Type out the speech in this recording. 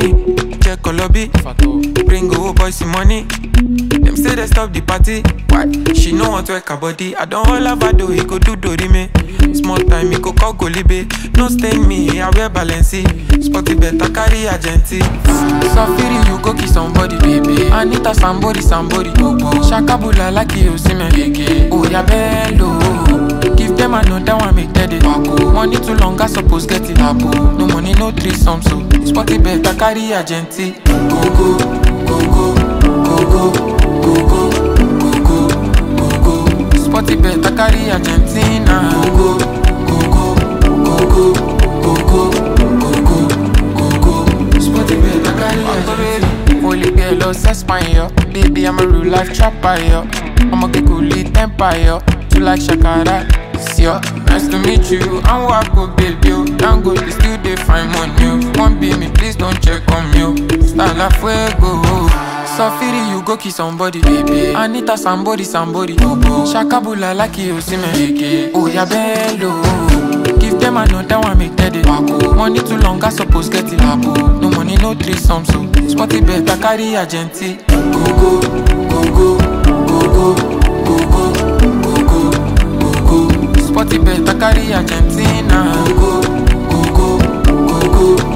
money. Check Olobi. Bring old boys some money. Them say they stop the party. Why? She no want to work her body. I don't all have a do, he go do dori me. Small time, he go call Golibe. No stain me, I wear Balenci. Spotty better carry agenti. Safiri, you go kiss somebody, baby. Anita, somebody, somebody. Shakabula like you see me. Oh, yeah, bello. Give them another one, make that it. Money too long, I suppose get it. No money, no threesome, so. Spotty better carry agenti. Go, go, go, go, go, go, go, go, go, go, go, go. Spotty better carry Argentina. Go, go, go, go, go, go, go, go, go, go, go. Spotty better carry Argentina. Holy girl, oh, sex fine, yo. Baby, I'm a real life trapper, yo. I'm a kikuli temper, yo. You like Shakara, it's yo. Nice to meet you. I'm Wako, baby, yo. Dango, they still they find money, yo. One be me, please don't check on me, yo. Style la fuego. Safiri, you go kiss somebody, baby. Anita, somebody, somebody. Shakabula, like you see me. Oh, yeah, bello. Give them another one, make that it. Money too long, I suppose get it. No money, no threesome, so. Spotty better carry agenti. Go, go, go, go, go, go, go, go, go, go, go, go. Spotty better carry Argentina. Go, go, go, go, go, go,